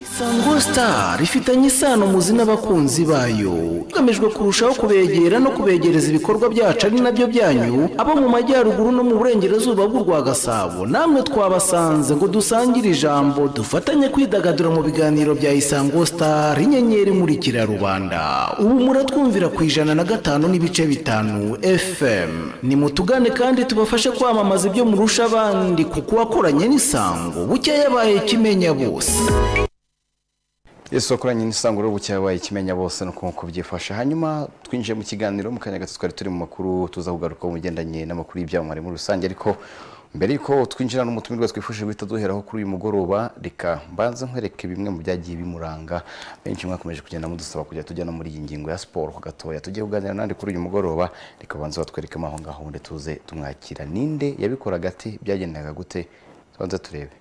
Isango Star ifitanye isano muzi n'abakunzi bayo igamijwe kurushaho kubegera no kubegereza ibikorwa byacu ari nabyo byanyu abo mu majyaruguru no mu burengerazuba bw'u rwa Gasabo namwe twabasanze ngo dusangire ijambo dufatanye kwidagadura mu biganiro bya Isango Star inyenyeri imurikira rubanda ubu muratwumvira ku ijana na gatanu n'ibice bitanu FM nimutugane kandi tubafashe kwamamaza ibyo murusha abandi kuko wakoranye n'isango bucya yabaye kimenya bose Yesu wakoranye n'isango rero bucya yabaye ikimenya bose no nk'uko byifashe hanyuma twinjiye mu kiganiro mu kanya gato twari turi mu makuru tuza kugaruka mu bigendanye n'amakuru y'ibyamamare muri rusange ariko mbere y'uko twinjira n'umutumirwa twifuje guhita duheraho kuri uyu mugoroba reka mbanze nkwereke bimwe mu byagiye bimuranga benshi mwakomeje kugenda mudusaba kujya tujya no muri iyi ngingo ya siporo ku gatoya tujye kuganira n'andi kuri uyu mugoroba reka banze batwerekemo aho ngaho nde tuze tumwakira ninde yabikoraga ati byagendaga gute tubanze turebe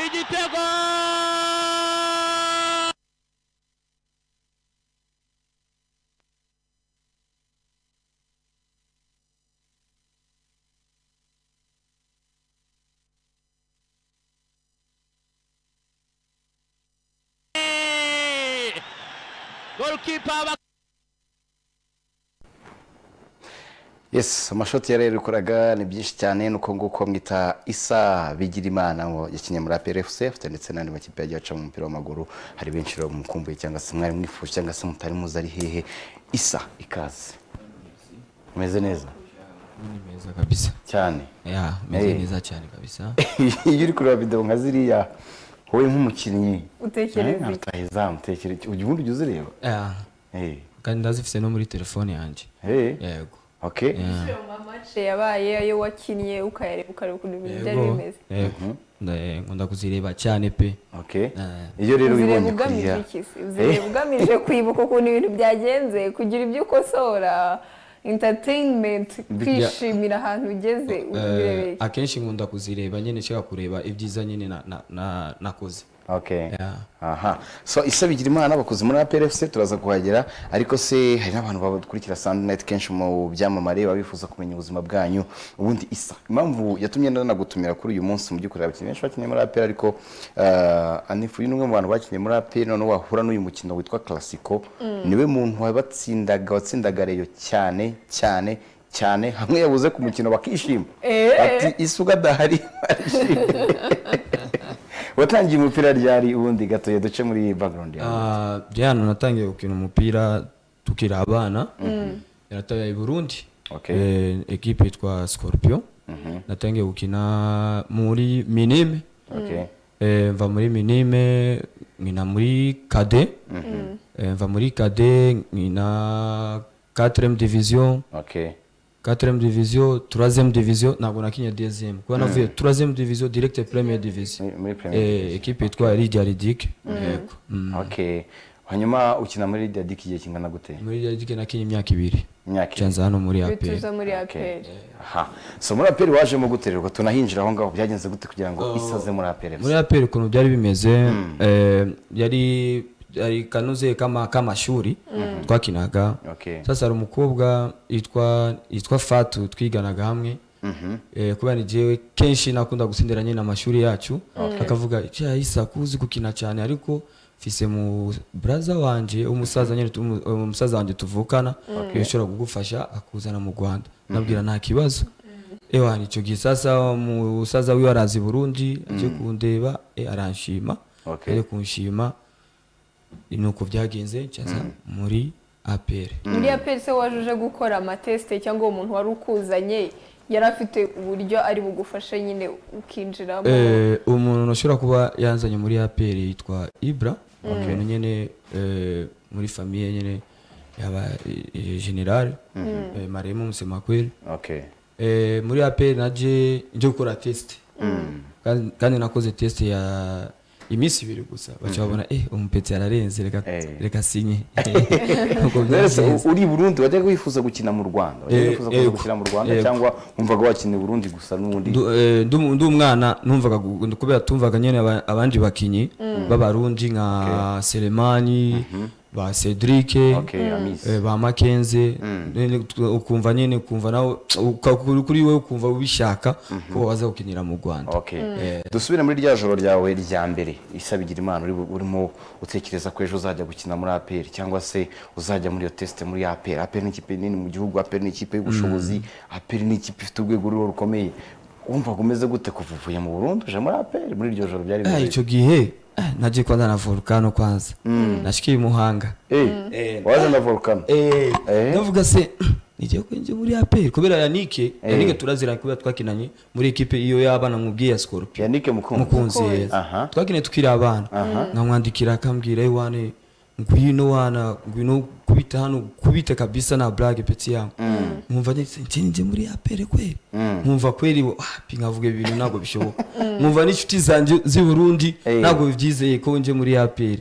igitego golikipa bak- yes amashoti yari yakoraga ni byinshi cyane nuko nguko mwita isa bigirimana ngo yakinnye muri apr fc afite ndetse n'andi makipe yagiye aca mu mupira w'amaguru hari benshi rero mumukumbuye cyangwa se mwari mwifuje cyangwa se mutari muzi ari hehe isa ikaze umeze neza Ni meza kabisa. cyane Ya, meze Eh. neza cyane kabisa. iyo uri kureba videwo nka ziriya wowe nk'umukinnyi Utekereza iki? utahizamu utekereza iki ubu undi ujya uzireba Ya, Eh, kandi ndazifite no muri telefone yanjye. eh, Yego. okay Ya. amace yabaye ayo wakinnye ukayareba ukareba ukuntu ibintu byari Yego. bimeze Yego. Nda- Nkunda kuzireba cyane pe. okay Eh. iyo rero uzireba ubibonye ugamije kuriya iki se uzireba ugamije kwibuka ukuntu ibintu byagenze kugira ibyo ukosora entertainment kwishimira ahantu ugeze Eh, ubirebeye akenshi nkunda kuzireba nyine nshaka kureba ibyiza nyine na- na- na- nakoze. okay Yeah. aha so isabigira imana bakoze muri APRFC turaza kuhagera ariko se hari n'abantu bakurikira Sunday Night kenshi mu byamamare baba bifuza kumenya ubuzima bwanyu ubundi isa impamvu yatumye nanagutumira kuri uyu munsi mu by'ukuri abakinnyi benshi bakinnye muri APR ariko uh, anifu ni umwe mu bantu bakinnye muri APR noneho wahura n'uyu mukino witwa Classico niwe muntu wabatsindaga watsindaga reyo cyane cyane cyane hamwe yabuze ku mukino bakishima Eh. ati isuka dahari watangiye umupira ryari ubundi gatoya duce muri background yawe Ah, Diana natangiye gukina umupira tukiri abana. Yarataye i Burundi. Okay. Eh, equipe yitwa Scorpion. Natangiye gukina muri Minime. okay Eh, mva muri minime nkina muri kade Eh, mva muri kade nkina 4 division okay 4 division 3 division ntabwo nakinya 2 kuba navuye 3 division direct premier division Muri- muri Premier eh, ekipe yitwa Lydia Lidic yego Mm. okay hanyuma ukina muri Lydia Dick igihe kingana gute muri Lydia Lidic nakinya imyaka ibiri imyaka ibiri. canza hano muri APR bituza muri Okay. aperi aha so muri aperi wajemo gute rero tunahinjira aho ngaho byagenze gute kugira ngo isaze muri aperi muri APR ukuntu byari bimeze eh, yari yari kanuze kama kamashuri twakinaga Okay. sasa hari umukobwa yitwa yitwa Fatu twiganaga hamwe eh, kubera ni jewe kenshi nakunda gutsindira nyine amashuri yacu akavuga cya isa kuzi gukina cyane ariko fise mu braza wanje umusaza nyine tumu- umusaza wanje tuvukana yashobora kugufasha akuzana mu Rwanda nabwira nta kibazo ewa nico gihe sasa umusaza wiwe arazi i Burundi aje kundeba eh, aranshima Okay. ari kunshima nuko byagenze ncaza muri APR muri aperi se wajuje gukora amatesite cyangwa uwo muntu wari ukuzanye yari afite uburyo ari bugufashe nyine ukinjiramo Eh, umuntu ushobora kuba yanzanye muri APR yitwa Ibra umuntu nyine eh, muri famiye nyine yaba eh, general eh, maremo musemakweli okay Eh, muri aperi naje nje gukora tesite kandi kandi nakoze tesite ya iminsi ibiri gusa baca babona eh umupeti ararenze reka Eh. reka sinye Ntabwo Rero byagenze. uri i Burundi wajyaga wifuza gukina mu Rwanda wajyaga Eh, wifuza kuza yego. gukina mu Rwanda Yego. cyangwa wumvaga wakina i Burundi gusa n'ubundi Ndu- eh, ndu- ndi umwana numvaga gu- kubera tumvaga nyine aba- abandi bakinyi b'abarundi nka Selemani ba Cedric Okay, Amis. eh, ba Makenze nyine tu- ukumva nyine ukumva nawe uka- kuri kuri wowe ukumva ubishaka ko waza gukinira mu Rwanda Okay. dusubire muri rya joro ryawe rya mbere isabigire imana uri bu- urimo utekereza ko ejo uzajya gukina muri APR cyangwa se uzajya muri iyo test muri APR APR ni ikipe nini mu gihugu APR ni ikipe y'ubushobozi APR ni ikipe ifite urwego ruriho rukomeye wumvaga umeze gute kuva uvuye mu Burundi uje muri APR muri iryo joro ryari Eh, icyo gihe eh, nagiye kwanza na volcano kwanza nashikiye imuhanga eh waje na volcano Eh, Eh. ndavuga se nigiye kwinjira muri APR kubera Yanike Yanike turaziranye kubera twakinanye muri ekipe iyo y'abana mubwiye ya Scorpion Yannick Mukunzi mukunzi Aha. yeza twakinye tukiri abana nkamwandikira akambwira "Eh, wane ngwino wana ngwino kubita hano kubita kabisa na blague peti yangu nkumva nje muri apere kweli nkumva kweli wapi nkavuga ibintu ntabwo bishoboka nkumva n'inshuti zanjye z'i Burundi Eh. ntabwo byizeye ko nje muri apere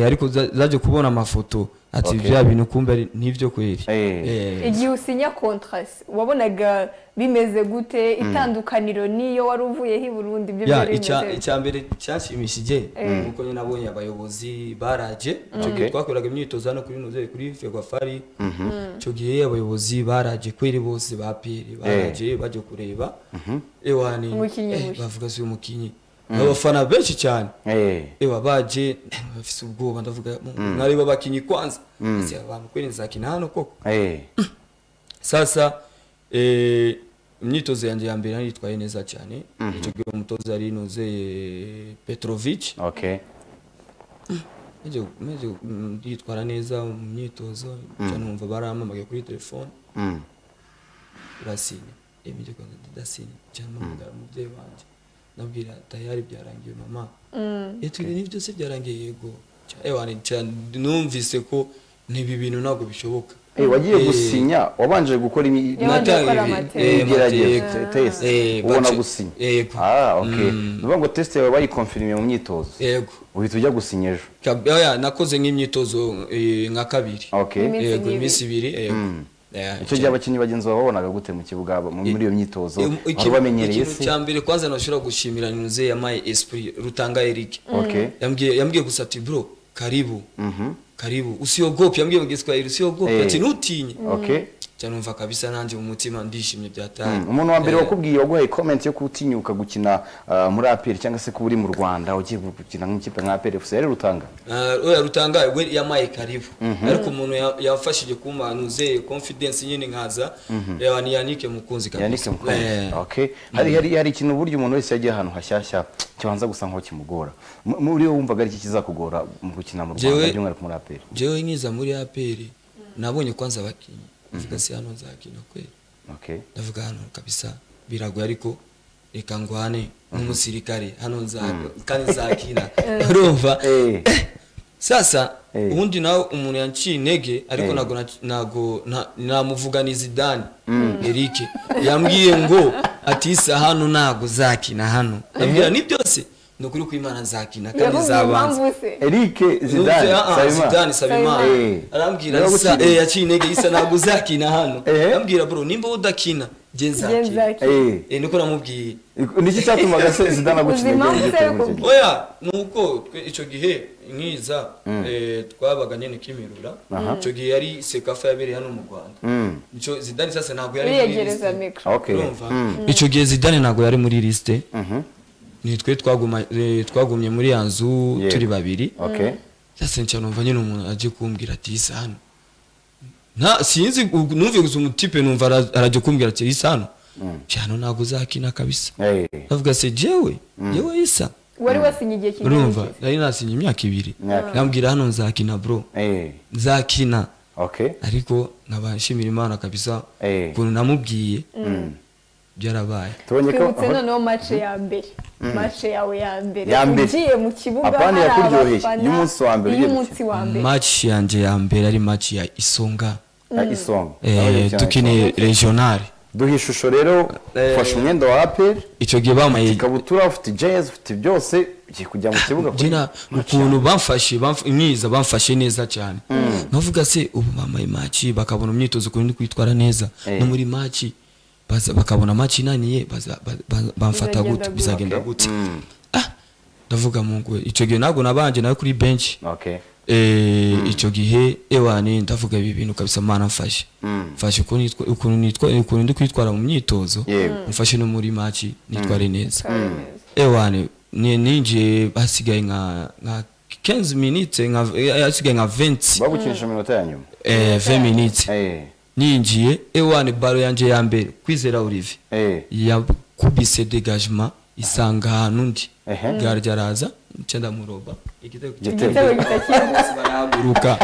ariko za- zaje kubona amafoto ati Okay. bya bintu kumbe ari- nibyo kweli Eh. Eh. igihe usinya kontrasi wabonaga bimeze gute itandukaniro niyo wari uvuyeho i burundi ibyo ya byari icya bimeze icya mbere cyashimishije ni uko nyine nabonye abayobozi baraje icyo gihe Okay. twakoraga imyitozo hano kuri noze kuri fegwafari icyo gihe abayobozi baraje kweri bose ba piri baraje bajya kureba ewani Umukinnyi eh, mushya. bavuga si umukinnyi abafana benshi cyane eh ewa baje bafise ubwoba ndavuga mwareba abakinnyi kwanza ese abantu kweri nzakina hano koko eh sasa eh, imyitozo yanjye ya mbere naritwaye neza cyane icyo gihe umutoza yari inoze petrovic okay maze maze mm, nditwara neza mu myitozo cyane numva barampamagaye kuri telefone Mm. urasinya emije kwanza ndasinya cyane mpamagara umubyeyi wanjye ndabwira tayari byarangiye mama yatwire n'ibi byose byarangiye yego Cya- ewa ni- cyane numvise ko n'ibi bintu ntabwo bishoboka eh wagiye Eh, gusinya wabanje gukora imi- Yabanje nata- gukora natanga ibi- amateka. eh, Igerageza, amateka. test. Eh, ubona bace- gusinya yego. ah okay Mm. ni ngo test yawe bayikonfirime mu myitozo yego uhita ujya gusinya ejo Kab- oya, nakoze nk'imyitozo eh, nka kabiri okay Iminsi yego nk'ibiri. iminsi ibiri yego Eh, icyo gihe abakinnyi bagenzi bawe babonaga gute mu kibuga mu- muri iyo myitozo Iyo- wari ikintu- ubamenyereye ikintu se cya mbere kwanza nashobora gushimira ninuze yamaye esprit rutanga eric okay yambwiye yambwiye gusa ati bro karibu karibu usiogope yambwiye mu giswahili usiogope Eh. ati ntutinye okay cyane numva kabisa nanjye mu mutima ndishimye byataye Mm. umuntu wa mbere Eh, wakubwiye waguhaye comment yo kutinyuka gukina ah, muri APR cyangwa se kuba uri mu Rwanda ugiye gukina nk'ikipe nka APR FC yari rutanga Ah, oya rutangaye we yamaye karibu ariko umuntu ya- yafashije kumpa nuze confidence nyine nkaza eh, ni yanike mukunzi kabisa yandike mu konti Eh. okay hari hari hari ikintu uburyo umuntu wese yagiye ahantu hashyashya kibanza gusa nkaho kimugora M- muri wowe wumvaga ari iki kizakugora mu gukina mu Rwanda Jewe- by'umwihariko muri APR jewe nkiza muri apr nabonye kwanza abakinnyi mvuga se hano nzakina kweli okay ndavuga hano kabisa biragoye ariko reka ngwane nk'umusirikare hano nza kandi nzakina urumva Eh. sasa Eh. ubundi nawe umuntu yanciye intege ariko Eh. ntago na- ntago nta- namuvuga ni zidane eric yambwiye ngo ati isa hano ntago zakina hano ndabwira ni byose ni ukuri ko imana nzakina kandi yavuze zabanza impamvu se Eric Zidane Zidane Zidane Sabimana Nsabimana. Eh. arambwira Niwe isa wagukinira. eh yaciye intege isa ntabwo uzakina hano Eh. arambwira bro nimba udakina nge nge nzakina nzakina Eh. eh niko namubwiye niki cyatumaga se Zidane agukina Ubuzima igihembo bwe muri icyo gihe? oya nuko twe icyo gihe nkiza eh twabaga nyine kimirura icyo gihe yari sekafa yabereye hano mu Rwanda Mm. icyo Zidane sasa ntabwo yari muri wiyegereza liste mikoro okay urumva icyo gihe Zidane ntabwo yari muri liste ni twe twaguma eh, twagumye muri ya nzu Yego. turi babiri okay sasa nca numva nyine umuntu aje kumbwira ati isa hano nta sinzi u- numve gusa umutipe numva ara- araje kumbwira ati isa hano Nca hano ntabwo uzakina kabisa eh ndavuga se jewe jewe isa wari wasinye igihe urumva kingana nari nasinye imyaka ibiri Imyaka nambwira hano nzakina bro eh nzakina okay ariko nkaba nshimira imana kabisa Eh. ukuntu namubwiye byarabaye tubonye ko twibutse noneho mace ya mbere mace yawe ya mbere Ya mbere. ugiye mu kibuga Apana hari yakuryoheye. abafana Y'umunsi wa mbere ugiye y'umunsi wa mbere match yanje ya mbere ari match ya isonga ya isonga eh, Aho yari tukineye regional duha ishusho rero ufashe umwenda wa aperi icyo gihe bamaye ikabutura ufite jezi ufite byose ugiye kujya mu kibuga kuri- jina ukuntu bamfashe bamf- mwiza bamfashe neza cyane navuga se ubu bambaye maci bakabona umyitozo ukuntu ndi kwitwara neza Eh. no muri maci baza- bakabona maci inaniye baza- ba- ba- bamfata Bizagenda gute gute. bizagenda gute Ah, ndavuga mu ngwe icyo gihe ntabwo nabanje nawe kuri benshi Okay. Eh, icyo gihe ewani ndavuga ibi bintu kabisa mana mfashe mfashe ukuntu nitwa- ukuntu nitwa- ukuntu ndi kwitwara mu myitozo Yewe. mfashe no muri maci nitware neza Kabeza. ewane ni- ninjiye hasigaye nka nka 15 minutes nka eh, hasigaye nka 20 bagukinisha iminota ya nyuma eh 20 minutes Eh, ninjiye ewane baro yanje ya mbere kwizera Olivier eh, yakubise degagement isanga ahantu ndi Ehe. gardi araza ncenda muroba igitego igitego igitego kitakiri bose barahaguruka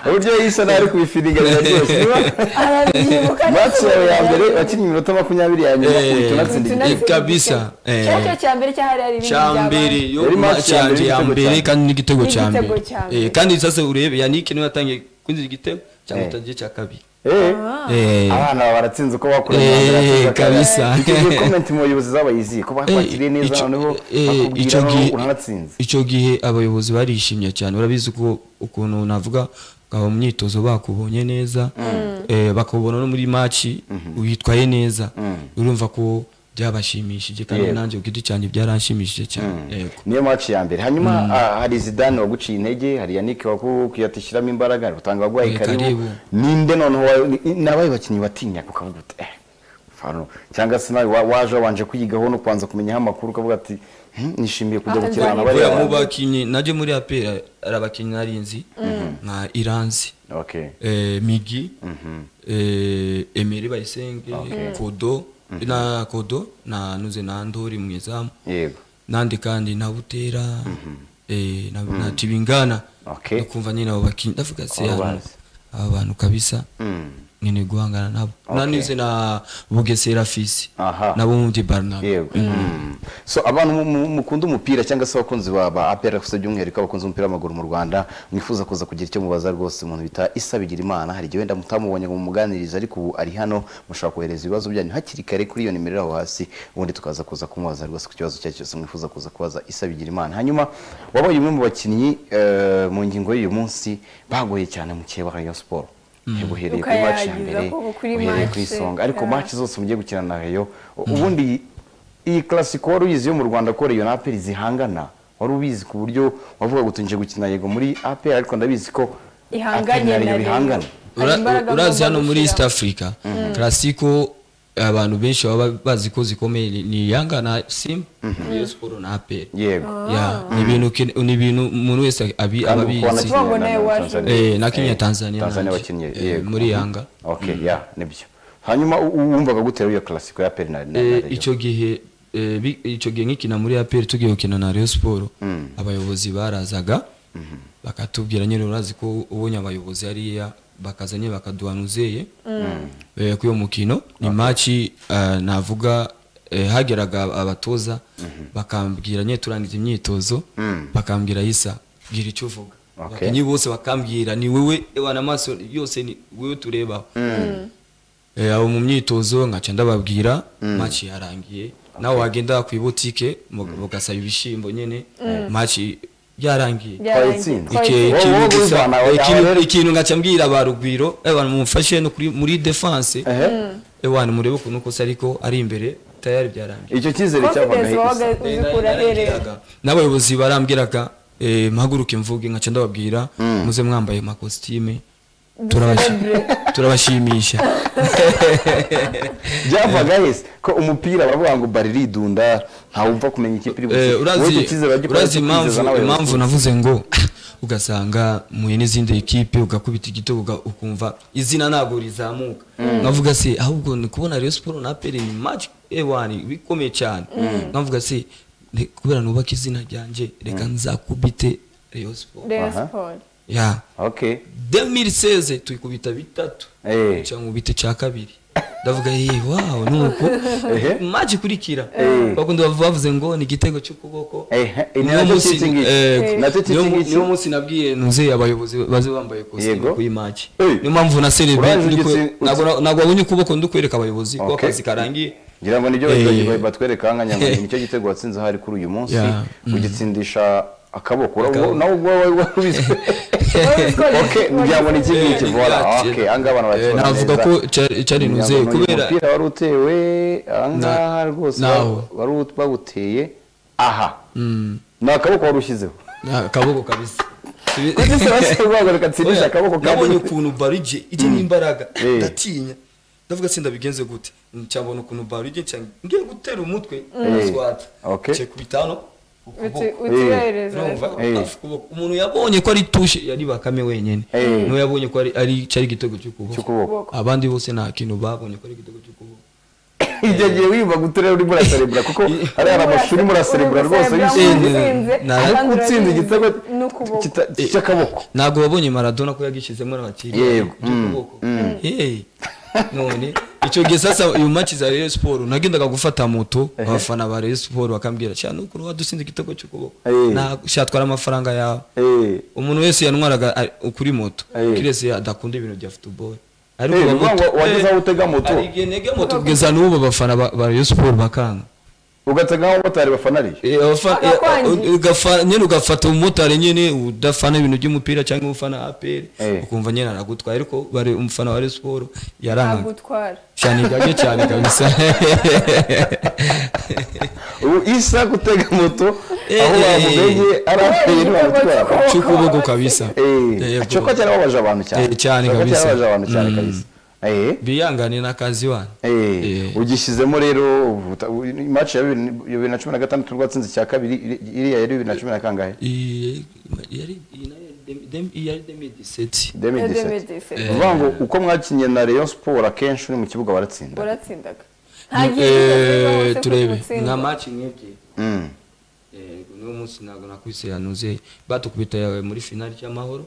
uburyo yisa nabi kubifiriganira byose niba arabyibuka match yawe ya mbere wakinnye iminota makumyabiri ya nyuma Eh, utunatsinda utunatsinda. igitego kabisa, eh. cyacyo cya mbere cyahari hari ibindi cyambere yo Yari match ya mbere cyanje ya n'igitego mbere cya kandi n'igitego N'igitego cyambere cya mbere. eh kandi sasa urebe yanike niwe yatangiye kwinjira igitego cyangwa Eh. utagiye cya kabiri Eh, eh abana baba baratsinze uko bakuranye Eh, kabisa. igihe komenti mubayobozi zabayizi ko bakwakiriye neza icyo- noneho eh, bakubwira icyo noneho gihe- uranatsinze icyo gihe abayobozi barishimye cyane urabizi ko ukuntu navuga aba mu myitozo bakubonye neza eh, bakubona no muri maci witwaye neza urumva ko byabashimishije kandi Yego. nanjye ku giti cyanjye byaranshimishije cyane yego niyo match ya mbere hanyuma ah, hari zidane waguciye intege hari yannick wakuyatishyiramo imbaraga utanga abarwayi Eh, karibu karibu. ninde noneho wa- ni- ni abahe bakinnyi batinya ukavuga uti eh fano cyangwa se nawe wa- waje wabanje kuyigaho no kubanza kumenyaho amakuru ukavuga ati "Hmm, nishimiye kujya Ah, gukirana Zidane. bariya Oya, mu bantu." bakinnyi najye muri apera hari abakinnyi narinzi nka iranzi Okay. eh, migi eh, emeri bayisenge kodo na kodo na nuze na ndori mu izamu yego nandi kandi nabutera eh, na, na tibingana Okay. ukumva nyine abo bakinnyi ndavuga se Abo hano bazi. aba bantu kabisa nyine guhangana nabo Okay. nanize na bugesera fisi Aha. nabo mu barnabe yego Mm. so abantu mu- mu- mukunda umupira cyangwa se abakunzi ba ba APR gusa by'umwihariko abakunzi b'umupira w'amaguru mu Rwanda mwifuza kuza kugira icyo mubaza rwose umuntu bita Isa Bigirimana hari igihe wenda mutamubonye ngo mumuganirize ariko ubu ari hano mushobora kohereza ibibazo byanyu hakiri kare kuri iyo nimero aho hasi ubundi tukaza kuza kumubaza rwose ku kibazo icyo ari cyo cyose mwifuza kuza kubaza Isa Bigirimana hanyuma wabaye umwe mu bakinnyi eh, mu ngingo y'uyu munsi bagoye cyane mu kihe wa Rayon Sport uhereye kuri match ya Ukayagiza mbere koko kuri uhereye kuri match, songa ariko yeah. match zose mugiye gukina na Rayon ubundi iyi classico wari uyizi yo mu Rwanda ko Rayon na APR zihangana wari ubizi ku buryo wavuga ngo tunje gukina yego muri APR ariko ndabizi ko Ihanganye APR na Rayon na Rayon. bihangana Hari Ura- imbaraga urazi agomba hano muri gushyira. east africa classico abantu benshi baba bazi ko zikomeye ni- ni yanga na simba Rayon Sport na aperi yego ya ni ibintu kene- ni ibintu umuntu wese abi- Kandi aba ubu kuba na abizi Kenya Bongo na- nayo na waje. Tanzania. Eh, na Kenya Eh, Tanzania Tanzania nanjye. bakinnye Eh, yego. muri Yanga. okay ya nibyo hanyuma u- u- wumvaga gute rero iyo classico ya APR na na- na Eh, Rayon? icyo gihe eh, bi- icyo gihe nkikina muri aperi tugiye gukina na Rayon Sport abayobozi barazaga bakatubwira nyine urazi ko ubonye abayobozi hariya bakaza nyine bakaduhanuzeye eh, kuri uwo mukino ni maci eh, navuga eh, hageraga abatoza bakambwira nyine turangiza imyitozo bakambwira isa bwira icyo uvuga Okay. abakinnyi bose bakambwira ni wowe wana amaso yose ni wowe turebaho Eh, abo mu myitozo nkaca ndababwira maci yarangiye nawe wagenda ku ibutike mu- mugasaba ibishyimbo nyine maci yarangiye Byarangije. Twayitsinze. Ike- Wowe- ikintu wowe gisa- ubivana aho ikintu- ngaho rero- ikintu nkaca mbwira ba rugwiro ewana mumufashe no kuri- muri defense Ehe. ewana murebe ukuntu kose ariko ari imbere tayari byarangiye icyo cyizere cyavaga confidence he wabaga Isa? uzikura ahereye n'abayobozi barambwiraga eh, mpaguruke mvuge nkaca ndababwira muze mwambaye amakositime turabashi- turabashimisha byavaga he se? ko umupira baravuga ngo bariridunda ntawumva kumenya ikipe iri Eh, bukine. Wowe icyo urazi cyizere uragikora, urazi cyo kwizeza impamvu n'abayobozi. impamvu navuze ngo ugasanga muye n'izindi ekipe ugakubita igitego uga- ukumva izina ntabwo rizamuka nkavuga se ahubwo ni kubona Rayon Sport na APR ni match ewani bikomeye cyane nkavuga se "Ne- kubera nubaka izina ryanjye reka nzakubite Rayon Sport Rayon Sport. ya okay 2016 tuyikubita bitatu Eh. cyangwa ubite cya kabiri ndavuga yeee wawu nuko Ehe. maji kurikira Eh. bakundi bavu- bavuze ngo ni igitego cy'ukuboko Ehe, eh, Niwo nacyo munsi- cy'ingiki. eh, Eh. Nacyo niwo mu- cy'ingiki. niwo munsi nabwiye ntuze abayobozi baze bambaye Yego. kositimu kuyi maji Eh. niyo mpamvu na Uraje serebi ugitse- ntabwo wabonye ukuboko ndi kwereka abayobozi ko Okay. akazi karangiye ngira ngo nibyo Eh. bagiye- batwereka aha ngaha ngo nicyo gitego watsinze ahari kuri uyu munsi Yeah. ugitsindisha akaboko Ura- Akaboko. nawe ubwo wari wabizi okay byabona iki ngiki Eh, voila bwatsi. okay aha ngaha abantu Eh, barakibona navuga neza. ko cyari- cyari Ngira ngo ntuze ni uyu kubera umupira wari utewe aha ngaha rwose ba- naho. wari ut- bawuteye aha ni akaboko wari ushyizeho Ah, akaboko kabisa kuko se basabwa gatsindisha akaboko nabonye kandi ukuntu barije ijye n'imbaraga Eh. ndatinya ndavuga sinda bigenze gute cyabona ukuntu barije cyangwa ngiye gutera umutwe Eh. swata Okay. kubitano ukuboko utiyohereza urumva Eh. afu ukuboko. umuntu yabonye ko ari tushe yari bakame wenyine Eh. niwe yabonye ko ari ari cyari igitego cy'ukuboko cy'ukuboko abandi bose nta kintu babonye ko ari igitego cy'ukuboko ijya gihe wiyumva gutura urimo uraserebura kuko hari hari amashuri urimo uraserebura rwose wishimye. wishimye ariko utsinze igitego n'ukuboko kita- cy'akaboko ntabwo wabonye maradona ko yagishyizemo n'abakiriya Yego, mm, by'ukuboko Hey, none icyo gihe sasa uyu maci za Rayon Sport nagendaga gufata moto abafana ba Rayon Sport bakambwira cyane ukuntu wadusinze igitego cy'ukuboko Eh. nta shatwara amafaranga yawe Eh, umuntu wese yantwaraga ari- kuri moto Eh. kirese adakunda ibintu bya football Eh, ni ukuvuga ngo wageze aho utega moto hari igihe ntega moto kugeza n'ubu abafana ba ba Rayon Sport bakanga ugatega nk'abamotari bafanariye Eh, abafa- eh, Bakakwangiza. ugafa- nyine ugafata umumotari nyine udafana ibintu by'umupira cyangwa ufana APR Eh. ukumva nyine aragutwaye ariko bari umufana wa Rayon Sport yarangaga agutwara cyane igage cyane kabisa ubu isa gutega moto aho Eh, bamubeye ari aperi bamutwara cy'ukuboko kabisa Eh, Eh, cyoko cyarababaje abantu cyane Eh, cyane Cyoko kabisa. cyarababaje abantu cyane kabisa Eh, biyangane n'akazi wana eh, Eh. ugishyizemo rero uvuta- u- match ya bibiri- bibiri na cumi na gatandatu rwatsinze icya kabiri iri- iriya yari bibiri na cumi na kangahe I- yari iyi nayo yari dem- dem- iyi yari 2017 2017 uvuga ngo uko mwakinnye na Rayon Sport akenshi uri mu kibuga baratsinda uratsindaga Eh, turebe nka match nk'ebyiri Mm. yego niwo munsi ntabwo nakubise yanuze batukubita yawe muri finali cy'amahoro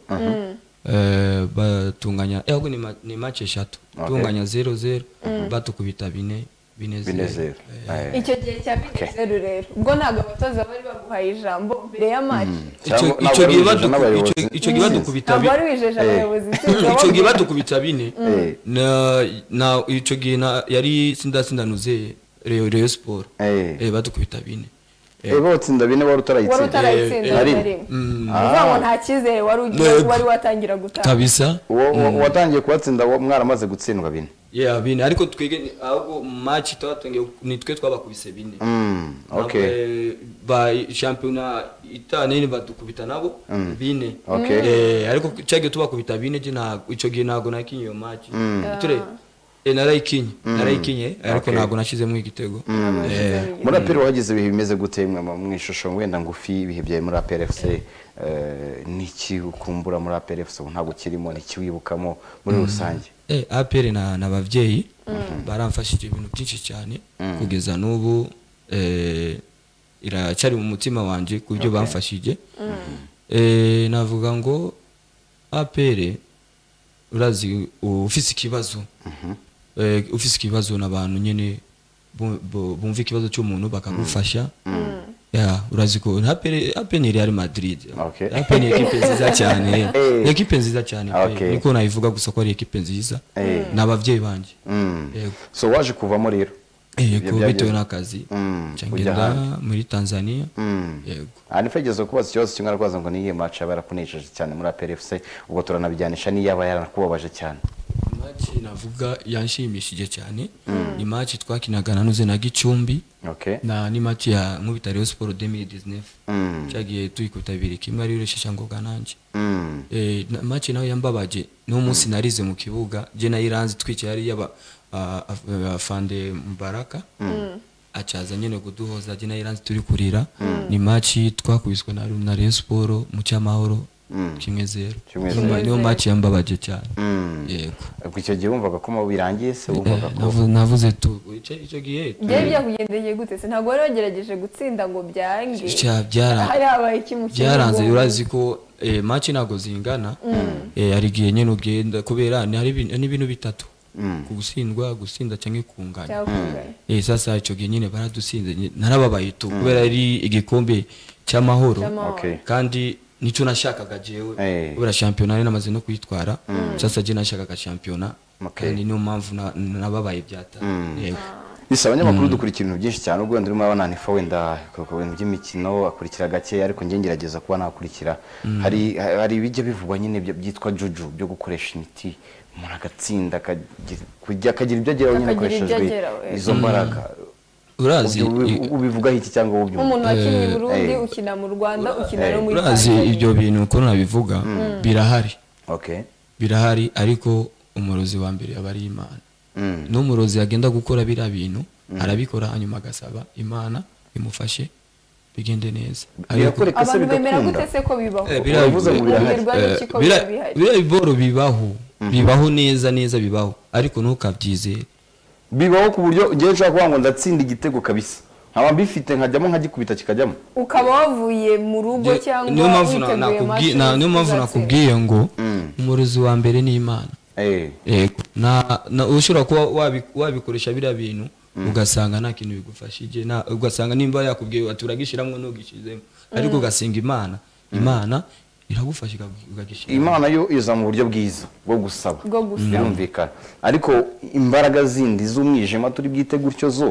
Eh, batunganya eh, ahubwo ni ma- ni match eshatu tunganya zero zero batukubita bine bine bine zero zero Eh. icyo gihe cya minisiteri rero ubwo ntabwo abatoza bari baguhaye ijambo mbere ya match Icyo- Cyangwa- icyo gihe ntabwo ari baduku- abayobozi icyo- icyo gihe badukubita ntabwo bine wari wijeje abayobozi icyo gihe badukubita bine Eh. na na icyo gihe na- yari sindatsindanuze reo reo siporo Eh. badukubita bine Eh. Eh, batsinda bine wari wari utarayitsinda Eh, utarayitsinda eh, na rimwe uvuga ngo nta cyizere wari ugiye Yego. wari watangira gutanga kabisa Uwo- uwo- uwatangiye kubatsinda wo- mwaramaze gutsindwa bine yeah bine ariko twige ahubwo match tuba twongeye ni twe twabakubise bine Mm, okay Eh, ba shampiyona itanu nyine badukubita nabo bine Okay. Eh, ariko cyagiye tubakubita bine je ntago icyo gihe ntago nakinye iyo match ture eh, narayikinye narayikinye ariko Okay. ntago nashizemo igitego Eh, muri aperi wagize ibihe bimeze gute mwe mu mu ishusho wenda ngufi ibihe byawe muri aperi efuse n'iki ukumbura muri aperi efuse ubu ntabwo kirimo n'iki wibukamo muri rusange Eh, APR na na bavyeyi baramfashije ibintu byinshi cyane kugeza n'ubu eh iracyari mu mutima wanje ku byo bamfashije eh navuga ngo APR urazi u- ufise ikibazo eh ufise ikibazo n'abantu nyene bu- bu- bumva ikibazo cy'umuntu bakagufasha ya urazi ko APR APR ni Real Madrid Okay. APR ni equipe nziza cyane Eh. equipe nziza cyane pe. Okay. niko nayivuga gusa ko ari ekipe nziza Eh. ni ababyeyi banjye Mm. Yego. so waje kuvamo rero Ibyo yego byageze- bitewe n'akazi Mm, nca ujya ngenda ahandi. muri tanzania Mm. yego aha nifegeze kubaza ikibazo kimwe arakubaza ngo niyihe maci yaba yarakunejeje cyane muri aperi efuse ubwo turanabijyanisha n'iyaba yarakubabaje cyane maci navuga yanshimishije cyane ni maci twakinaga na nuze na gicumbi okay na ni maci ya nkubita Rayon Sport 2019 Mm. cyagiye tuyikubita bibiri kimwe ari uresheshangobwa nanjye Mm. Eh, na- match nawe yambabaje niwo munsi narize mu kibuga je nayiranze twicaye hariya ba- a- a- afande Mubaraka acaza nyene kuduhoza je nayiranze turi kurira ni match twakubiswe na na Rayon Sport mu cyamahoro kimwe zero Kimwe Niyo ma- niyo match yambabaje cyane Mm. yego ubwo icyo gihe wumvaga ko mu birangiye se wumvaga Eh, ko navu- navuze tu ico ico gihe tu- byari byakugendeye gute se ntabwo wari wagerageje gutsinda ngo byange Cya- byara- hari habaye iki mu byaranze kibuga? urazi ko eh, match ntabwo zingana eh, hari igihe nyine ugenda kubera ni hari ibintu- ni ibintu bitatu ku gutsindwa gutsinda cyangwa kunganya cyakunganya eh sasa icyo gihe nyine baradusinze nye- narababaye tu kubera ari igikombe cy'amahoro Cy'amahoro. Okay. kandi nicyo nashakaga jewe Eh. kubera shampiyona nari namaze no kuyitwara sasa je nashakaga shampiyona Okay. kandi niyo mpamvu na- nababaye byata yego gusa abanyamakuru dukurikira ibintu byinshi cyane ubwo wenda urimo urabona nifa wenda ku bintu by'imikino akurikira gake ariko njye ngerageza kuba nakurikira hari hari ibijya bivugwa nyine bya- byitwa juju byo gukoresha imiti umuntu agatsinda akagira kujya- akagira ibyo ageraho nyine Akagira ibyo akoresheje ageraho, eh. izo mbaraga urazi Ubyo ubi- i- ubivugaho iki cyangwa nk'umuntu ubyumva wakinnye i burundi Eh. ukina mu rwanda ukina no muri urazi Tanzania. ibyo bintu uko nabivuga birahari okay birahari ariko umurozi wa mbere aba ari imana Mm. n'umurozi agenda gukora biriya bintu arabikora hanyuma agasaba imana imufashe bigende neza Ariko- birakwereka se abantu bemera bigakunda gute se ko bibaho Eh, biriya- uravuze ngo birahari Urubyiruko rw'iki ko Eh, biriya- biba bihari? biriya biboro bibaho bibaho neza neza bibaho ariko ntukabyizere bibaho ku buryo ngewe nshobora kuvuga ngo ndatsinda igitego kabisa nkaba mbifite nkajyamo nkagikubita kikajyamo ukaba wavuye mu rugo Nge- cyangwa niyo mpamvu na- witeguye nakubwi- match na- niyo mpamvu uzatsinda. nakubwiye ngo umurozi wa mbere ni imana Eh. yego na, na ushobora kuba wabi- wabikoresha biriya bintu ugasanga nta kintu bigufashije na- ugasanga nimba yakubwiye ati uragishyiramo ntugishyizemo ariko ugasenga imana imana iragufasha ikagu- ukagishyira imana yo iza mu buryo bwiza bwo gusaba Bwo gusaba. birumvikana ariko imbaraga zindi z'umwijima turi bwite gutyo zo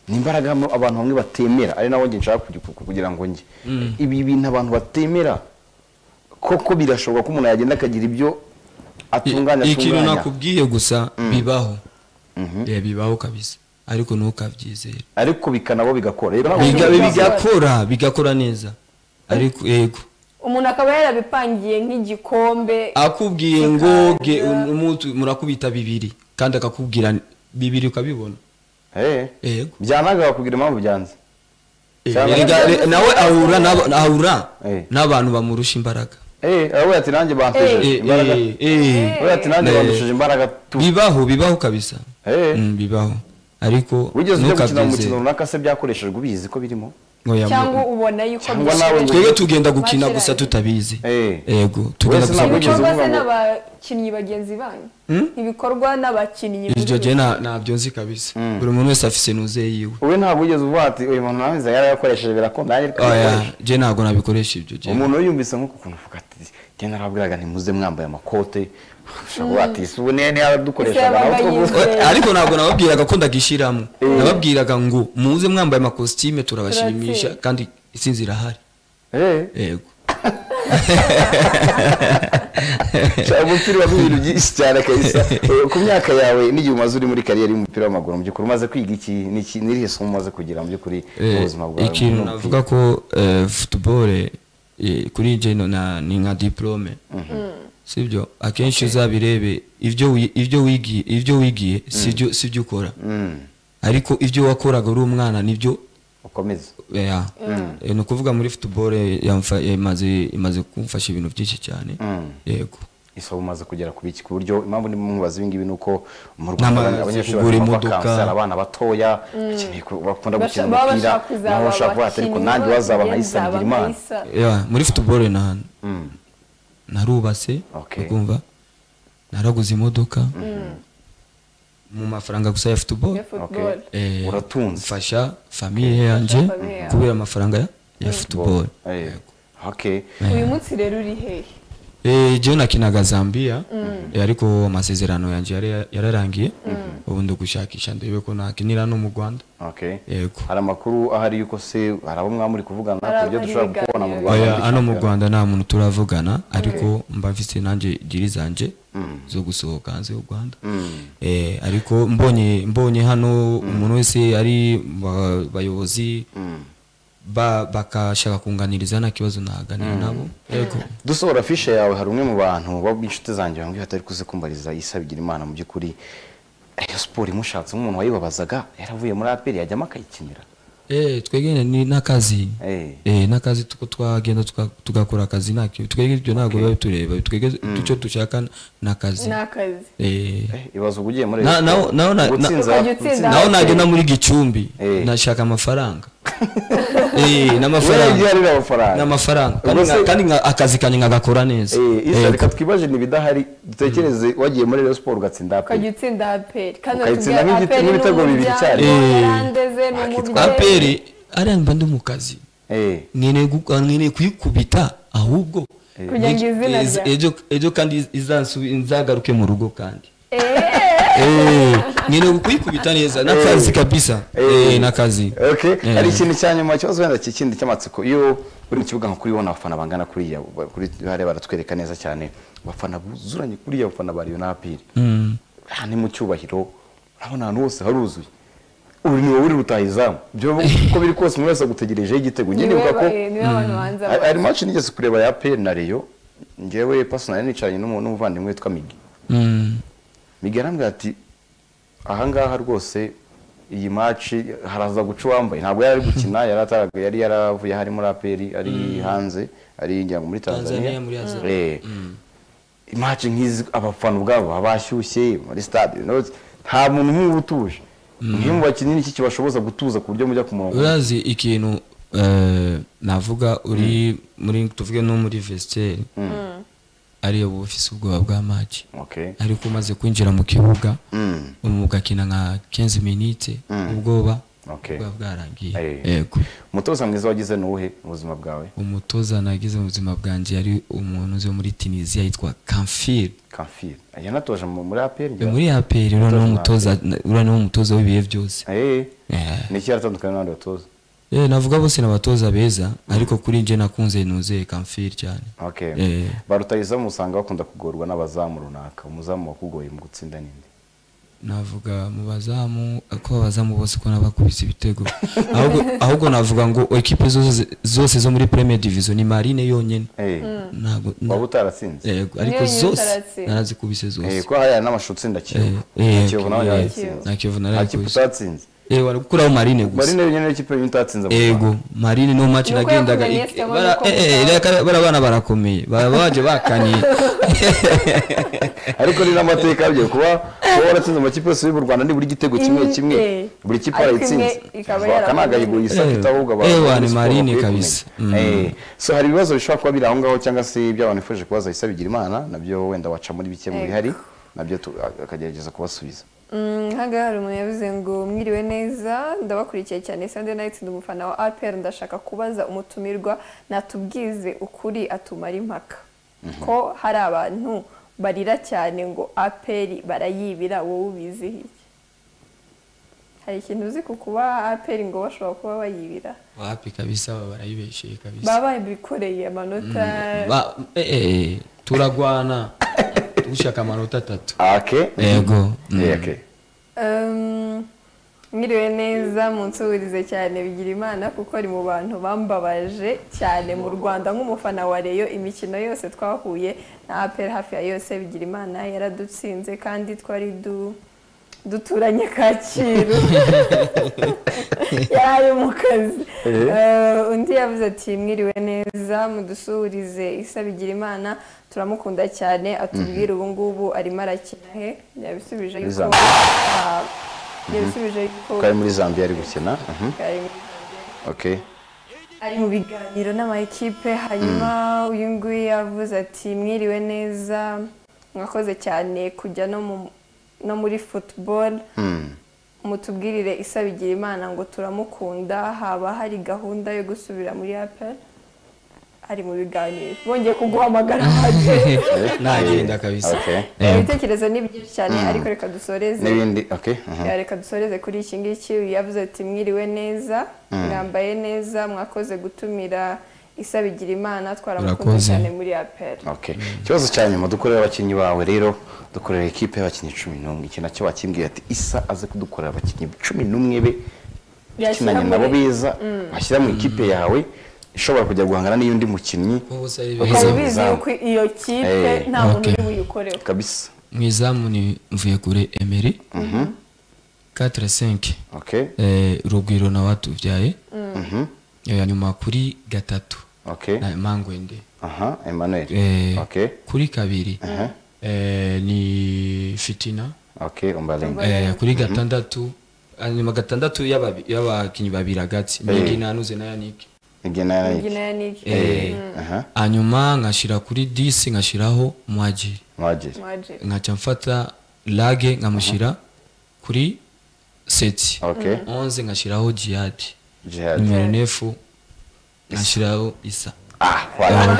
ni imbaraga mo- abantu bamwe batemera ari nawo njye nshaka kugi- ku- kugira ngo njye ibi bintu abantu batemera koko birashoboka ko umuntu yagenda akagira ibyo I- atunganya ikintu atunganya nakubwiye gusa bibaho Eh, bibaho kabisa ariko ntukabyizere ariko bikanabo bigakora rero ntabwo Biga- ushobora kugira- bigakora bigakora neza ariko yego umuntu akaba yarabipangiye nk'igikombe akubwiye ngo Bikaza. ge- um- umutu- murakubita bibiri kandi akakubwira bibiri ukabibona Eh. yego byananga bakubwira impamvu byanze Eh, Cyangwa- erega- re- nawe ahura n'aba- ahura Eh. n'abantu bamurusha imbaraga Eh, wowe ati nanjye bandushije Eh, imbaraga eh, eh. wowe ati nanjye Eh. bandushije imbaraga tu bibaho bibaho kabisa Eh. Mm, bibaho ariko wigeze ujya gukina mu mukino ntukabyizere runaka se byakoreshejwe ubizi ko birimo Oya, mu- cyangwa ubona yuko Cyangwa byishimiye. nawe ngo- twebwe tugenda gukina Match gusa irangiye. tutabizi Eh. yego tugenda Wese gusa ntabwo yigeze gukina ibikorwa uvuga se ngo- n'abakinnyi bagenzi banyu ibikorwa n'abakinnyi iryo muri jye nta- ntabyo nzi kabisa buri muntu wese afise nuze yiwe wowe ntabwo wigeze uvuga ati uyu muntu nawe nzajya yarayakoresheje birakunda nanjye reka oya mbikoreshe." jye ntabwo nabikoresha ibyo jye umuntu we yumvise nk'uku kuntu uvuga ati njye narabwiraga ntimuze mwambaye amakote ushobora kuvuga ati isi ubu niyo niyo yaradukoreshaga Ese nawe two yabaga gusa." yizeye. ariko ntabwo nababwiraga ko ndagishyiramo nababwiraga ngo muze mwambaye amakositime turabashimisha Turatsinda. kandi isinzi irahari Eh, yego shaka umupira wabwo ibintu byinshi cyane kabisa Eh, ku myaka yawe n'igihe umaze uri muri kariyeri y'umupira w'amaguru mu by'ukuri umaze kwiga iki n'iki n'irihe somo umaze kugira mu by'ukuri mu Eh, buzima bwawe ikintu N'ubwiza. navuga ko eh, football eh, kuri jye no- na- ni nka diplome sibyo akenshi uzabirebe ibyo wi- ibyo wigiye ibyo wigiye sibyo sibyo ukora Mm, ariko ibyo wakoraga uri umwana nibyo ukomeze Yeah. Eh, ni ukuvuga muri football eh, yamfa- imaze imaze kumfasha ibintu byinshi cyane Mm. yego isaba umaze kugera ku biki ku buryo impamvu ndimo mubaza ibi ngibi ni uko mu N'amazi, rwanda abanyeshuri kugura barimo imodoka. bakansara abana batoya bakeneye ku- bakunda Basha- gukina baba umupira bashaka kuzaba nabo bashaka kuba ati ariko abakinnyi nanjye wazaba b'abagenzi nkayisangira baba imana nkayisa. Yeah, muri football na Mm. narubase Okay. ukumva naraguze imodoka mu mafaranga gusa ya football ya football. Okay. Eh, Uratunze. mfasha famiye yanjye famille yawe. kubera amafaranga ya- ya football Eh, okay uyu munsi rero uri hehe Eh, jewe nakinaga zambia Eh, ariko amasezerano yanjye yari- yararangiye ubu ndagushakisha ndebe ko nakinira no mu rwanda okay yego hari amakuru ahari yuko se hari abo mwamuri kuvugana Hari ku buryo abari dushobora biganira. kukubona mu rwanda oya muri hano mu shampiyona. rwanda nta muntu turavugana ariko mba mfite nanjye diri zanje zo gusohoka hanze y'u rwanda Eh, ariko mbonye mbonye hano umuntu wese ari mu ba- bayobozi ba- bakashaka kunganiriza nta kibazo naganira nabo yego dusohora fishe yawe hari umwe mu bantu b'inshuti zanjye bambwiye atari kuze kumbariza isa bigira imana mu by'ukuri Rayon siporo imushatse nk'umuntu wayibabazaga yaravuye muri aperi yajyamo akayikinira Eh, twegene ni n'akazi Eh. Eh, n'akazi tuko twagenda tuka- tugakora akazi ntakio twege ibyo ntabwo biba bitureba twege icyo dushaka ni akazi ni akazi Eh, Eh, ibaze uba ugiye muri Na- naho- naho na- na- gutsinza Ukajya utsinda. naho nagenda muri gicumbi Eh. nashaka amafaranga Eh, n'amafaranga wihangira amafaranga n'amafaranga kandi Ubwo nka- se- kandi nka- akazi kanjye nkagakora neza Eh, isa Yego. reka twibaje n'ibidahari dutekereze wagiye muri Rayon Sport ugatsinda ukajya APR utsinda aperi kandi Ukayitsinda batubwira nk'igiti- APR nk'ibitego ni bibiri umuryango, cyane. Eh. yarandeze ni umubyeyi aperi ariya mba ndi mu kazi Eh, nkeneye gu- nkeneye kuyikubita ahubwo kugira ngo izina Eh, rya ejo ejo kandi izansubi- nzagaruke mu rugo kandi Eh. nkeneye kuyikubita neza n'akazi kabisa Eh. Eh, n'akazi okay Eh. hari ikintu cya nyuma kibazo wenda kikindi cy'amatsiko iyo uri mu kibuga nka kuri ubona abafana bangana kuriya ba- kuri hariya baratwereka neza cyane abafana buzuranye kuriya abafana ba Rayon na APR Mm. aha ni mu cyubahiro urabona ahantu hose haruzuye ubu ni wowe uri gutaha izamu byo uko biri kose umuntu wese agutegerejeho igitego njye niwe nibuka ko ba- eh, niwe abantu banza hari hari match nigeze kureba ya PL na Rayon njyewe personally nicaranye n'umuntu n'umuvandimwe witwa Migi Mm. Migi arambwira ati ahangaha rwose iyi match haraza guca uwambaye ntabwo yari ari gukina yari ataraga yari yaravuye hari muri APR ari hanze ari ngira ngo muri Tanzania Tanzania, muri Azam. Eh. match nk'izi abafana ubwabo baba bashyushye muri stade you know, nta muntu nk'ubu utuje nk'iyo mu bakinnyi niki kibashoboza gutuza ku buryo mujya ku murongo urazi ikintu eh, navuga uri muri tuvuge no muri vestiaire ariyo uba ufise ubwoba bwa match okay ariko umaze kwinjira mu kibuga Mm. mugakina nka 15 minutes ubwoba Okay. bwa bwarangiye Eh. yego umutoza mwiza wagize nuwuhe mu buzima bwawe umutoza nagize mu buzima bwanjye yari umuntu uzi wo muri tunisiya yitwa kamfir kamfiri yanatoje mu- muri aperi Ni muri aperi uriya umutoza uriya ni umutoza w'ibihe byose Eh. ni iki yaratandukanye n'abandi batoza Eh, navuga bose ni abatoza beza ariko kuri njye nakunze nuze kamfir cyane okay Eh. barutayizamu usanga bakunda kugorwa n'abazamu runaka umuzamu wakugoye mu gutsinda ninde navuga mu bazamu ko abazamu bose ko nabakubise ibitego ahubwo ahubwo navuga ngo ekipe zose zose zo muri premier division ni marine yonyine Eh, ntabwo na- waba utaratsinze yego ariko Yonyine zose utaratsinze. narazikubise Eh, zose ko hariya n'amashusho utsinda kiyovu Eh, eh, kiyovu nawe eh, yaratsinze na Kiyovu nta kipe narayikubise. utatsinze eh wari gukuraho marine gusa marine yonyine n'ikipe yonyine utatsinze mu Rwanda. ego marine no match Nuko nagendaga yakuganye ik- Esteban bara- uko eh, eh, mutanga. reka- bariya bana barakomeye baba baje bakaniye ariko ni n'amateka yabyo kuba kuba waratsinze amakipe yose y'u Rwanda ni buri gitego kimwe Mm, kimwe eh. buri kipe Ariko arayitsinze imwe ikaba akanagayigo yarakunze. yisaka Eh, itabuga eh, Rayon wani Sport Marine bakwiye kabisa. kumenya. Mm. Eh, so hari ibibazo bishobora kuba biri aho ngaho cyangwa se by'abantu nifuje kubaza isa bigira imana nabyo wenda waca muri bike mu Ego. bihari nabyo tu- akagerageza kubasubiza Mm, hanga hari umuntu yavuze ngo mwiriwe neza ndabakurikiye cyane sande nayitsinda umufana wa apr ndashaka kubaza umutumirwa natubwize ukuri atumara impaka ko hari abantu barira cyane ngo apr barayibira wowe ubizihiye hari ikintu uzi ku kuba apr ngo bashobora kuba bayibira wapi kabisa baba barayibesheye kabisa baba bikoreye amanota Ba- eh, eh, turagwana dushaka amanota atatu ake Ego. Mm. Eh, ake Um, mwiriwe neza munsuhurize cyane bigira imana kuko ari mu bantu bambabaje cyane mu rwanda nk'umufana wa reyo imikino yose twahuye na aperi hafi ya yose bigira imana yaradutsinze kandi twari du duturanye kacyiru yari ari mu kazi Eh, undi yavuze ati mwiriwe neza mudusuhurize isa bigira imana turamukunda cyane atubwire ubu ngubu arimo arakina he yabisubije yuko Zambia. ah, yabisubije yuko ko ari muri zambia ari gukina Mhm. ari muri Zambia okay ari mu biganiro n'ama ekipe hanyuma uyu nguyu yavuze ati mwiriwe neza mwakoze cyane kujya no mu- no muri football Mm. mutubwirire isa bigira imana ngo turamukunda haba hari gahunda yo gusubira muri apel ari mu biganiro bongeye kuguhamagara hanze nagenda kabisa okay Eh, ibitekerezo ni byinshi cyane ariko reka dusoreze n'ibindi okay mhm. Ya, reka dusoreze kuri iki ngiki yavuze ati mwiriwe neza mwambaye neza mwakoze gutumira isa bigira imana twaramukunze Murakoze. cyane muri apel Okay. Ikibazo cya nyuma dukorera abakinnyi bawe rero dukorera ikipe y'abakinnyi cumi n'umwe iki nacyo bakimbwiye ati isa aze kudukorera abakinnyi cumi n'umwe be Yashyira ikinanye nabo muri- beza bashyira mu ikipe yawe ishobora kujya guhangana n'iy'undi mukinnyi ubu se ari Ukaba beza. ukaba ubizi yuko iyo kipe Eh, nta muntu okay. uri buyikoreho kabisa mu izamu ni mvuyekure emery 4-5 okay Eh, rugwiro nawe atubyaye Eh, hanyuma kuri gatatu okay na mangwende aha Emmanuel Eh, okay kuri kabiri eh, ni fitina okay umbalenga Eh, kuri gatandatu hanyuma gatandatu y'ababi- y'abakinnyi babiri hagati mingi nanuze na yanike igena yarayike imbyino ya niki Eh, aha hanyuma nkashyira kuri disi nkashyiraho mwagiri mwagiri mwajiri nkaca mfata lage nkamushyira kuri seti okay onze ngashyiraho jihadi jihad nimero nefu ngashyiraho isa ah wala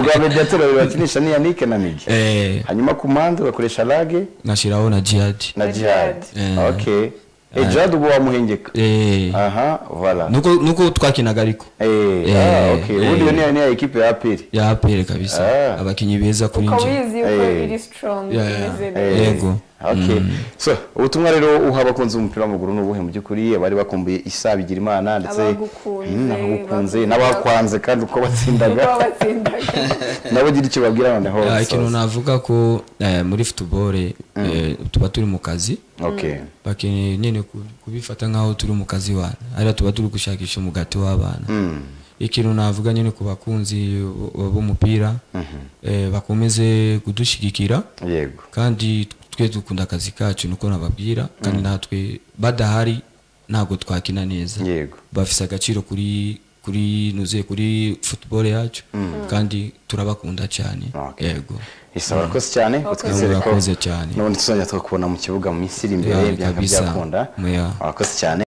ubwa mediatora bakinisha ni yanike na migi Eh, hanyuma ku mpande bakoresha lage ngashyiraho na jihadi na Na jihad jihad. Eh. okay eh jihad ubu wamuhengeka Eh, aha wala nuko nuko twakinaga ariko eh ah Eh, okay eh. ubundi iyo ni ya equipe ya apiri ya apere kabisa Ah. abakinnyi beza kuri ukaba njye uyizi yuko Eh. iri sitorongi Yeah, yeah. imeze Eh, neza Yego. okay so ubutumwa rero uha abakunzi b'umupira w'amaguru ni ubuhe mu by'ukuri abari bakumbuye isa bigira imana ndetse Abagukunze, Mm, abagukunze bagukunze. n'abakwanze kandi uko batsindaga niba batsindaga nabo ugira icyo babwira noneho Ah, babisoza. ikintu navuga ko eh, muri futubore eh, tuba turi mu kazi okay bakeneye nyine ku- kubifata nk'aho turi mu kazi wana ariya tuba turi gushakisha umugati w'abana ikintu navuga nyine ku bakunzi b- b'umupira eh, bakomeze kudushyigikira yego kandi twe dukunda akazi kacu niko nababwira kandi natwe badahari ntabwo twakina neza yego bafise agaciro kuri kuri nuzuye kuri football yacu kandi turabakunda cyane Okay. yego isa barakoze cyane utwizere ko murakoze cyane n'ubundi tuzongera tukakubona mu kibuga mu minsi iri imbere Yeah, byakaba kabisa. byakunda Yeah. warakoze cyane